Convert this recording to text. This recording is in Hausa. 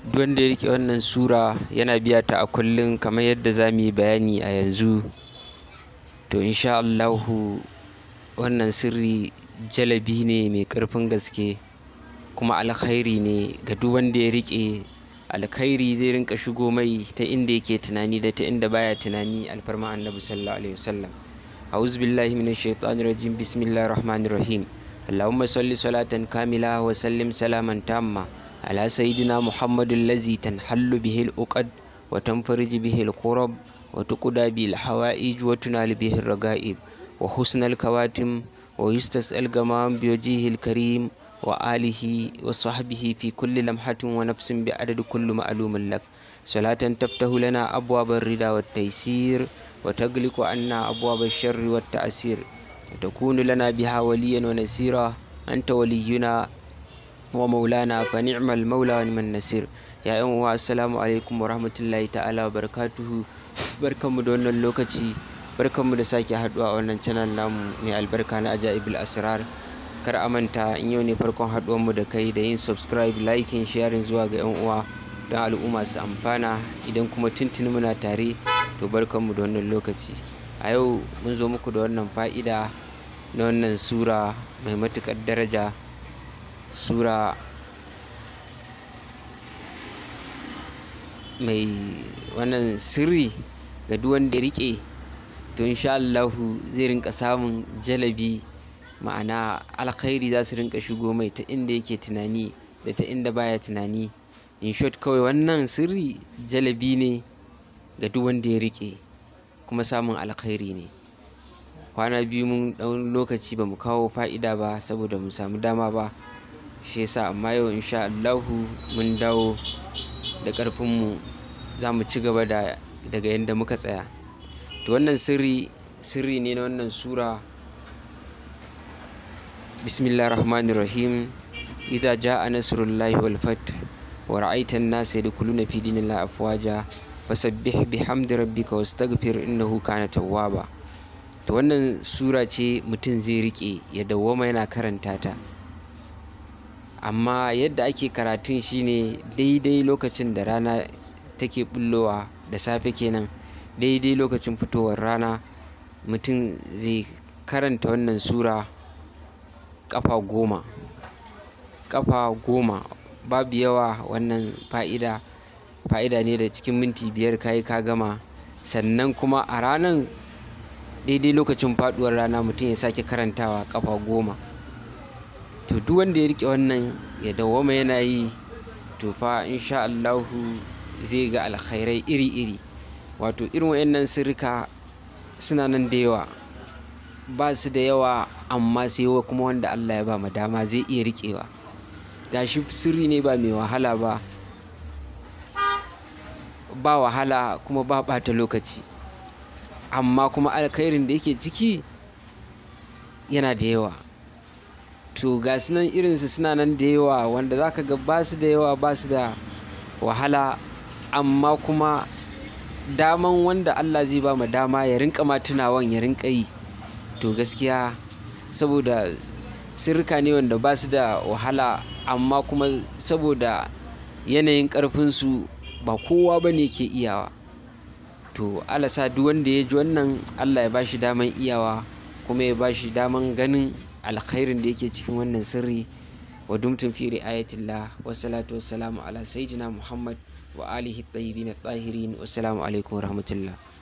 duk wanda ya riƙe wannan sura yana biya ta a kullum kamar yadda za mu yi bayani a yanzu to insha Allahu wannan sirri jalabi ne mai ƙarfin gaske kuma alkhairi ne ga duk wanda ya riƙe alkhairi zai rinka shigo mai ta inda yake tunani da ta inda baya tunani alfarma annabi sallallahu alaihi wasallam a'udhu billahi minash shaitanir rajim bismillahir rahmanir rahim اللهم صل صلاة كاملة وسلم سلاما تاما على سيدنا محمد الذي تنحل به الأقد وتنفرج به الكرب وتقضى به الحوائج وتنال به الرغائب وحسن الكواتم ويستسأل الغمام بوجهه الكريم وآله وصحبه في كل لمحة ونفس بعدد كل معلوم لك صلاة تفتح لنا أبواب الرضا والتيسير وتغلق عنا أبواب الشر والتأثير وتكون لنا بها وليا ونسيرا أنت ولينا ومولانا فنعم المولى ونعم النصير يا أيها السلام عليكم ورحمة الله تعالى وبركاته barkanmu da wannan lokaci barkanmu da sake haduwa a wannan channel namu mai albarka na ajaibul asrar kar a manta in yau ne farkon mu da kai da yin subscribe liking sharing zuwa ga yan uwa don al'umma su amfana idan kuma tuntuni muna tare to barkanmu da wannan lokaci a yau mun zo muku da wannan fa'ida na wannan sura mai matuƙar daraja sura mai wannan sirri ga duk wanda ya riƙe to insha Allahu zai rinka samun jalabi ma'ana alkhairi za su rinka shigo mai ta inda yake tunani da ta inda baya tunani in short kawai wannan sirri jalabi ne ga duk wanda ya riƙe kuma samun alkhairi ne kwana biyu mun ɗan lokaci ba mu kawo fa'ida ba saboda mu samu dama ba shi yasa amma yau insha Allahu mun dawo da ƙarfinmu za mu ci gaba da daga yadda muka tsaya to wannan sirri sirri ne na wannan sura bismillah rahman rahim idza jaa nasrullahi wal fath wa ra'aita an-nasa yadkhuluna fi dinillahi afwaja fasabbih bihamdi rabbika wastaghfir innahu kana tawwaba to wannan sura ce mutum zai rike ya dawwama yana karanta ta amma yadda ake karatun shine daidai lokacin da rana take bullowa da safe kenan daidai lokacin fitowar rana mutum zai karanta wannan sura kafa goma kafa goma babu yawa wannan fa'ida fa'ida ne da cikin minti biyar kayi ka gama sannan kuma a ranar daidai lokacin faduwar rana mutum ya sake karantawa kafa goma to duk wanda ya rike wannan ya dawwama yana yi to fa insha Allahu zai ga alkhairai iri-iri wato irin wayannan sirrika suna nan da yawa ba su da yawa amma sai kuma wanda Allah ya ba ma dama zai iya riƙewa gashi sirri ne ba mai wahala ba ba wahala kuma ba ɓata lokaci amma kuma alkhairin da yake ciki yana da yawa to ga su nan irinsu suna nan da yawa wanda za ka ga ba su da yawa ba su da wahala amma kuma daman wanda Allah zai ba ma dama ya rinka ma tunawan ya rinka yi to gaskiya saboda sirrika ne wanda ba su da wahala amma kuma saboda yanayin ƙarfinsu ba kowa ba ne ke iyawa to alasa duk wanda ya ji wannan Allah ya ba shi daman iyawa kuma ya ba shi daman ganin alkhairin da yake cikin wannan sirri wa dumtum fi ri'ayatillah wa salatu wassalamu ala sayyidina muhammad wa alihi tayyibin tahirin wassalamu alaikum wa rahmatullah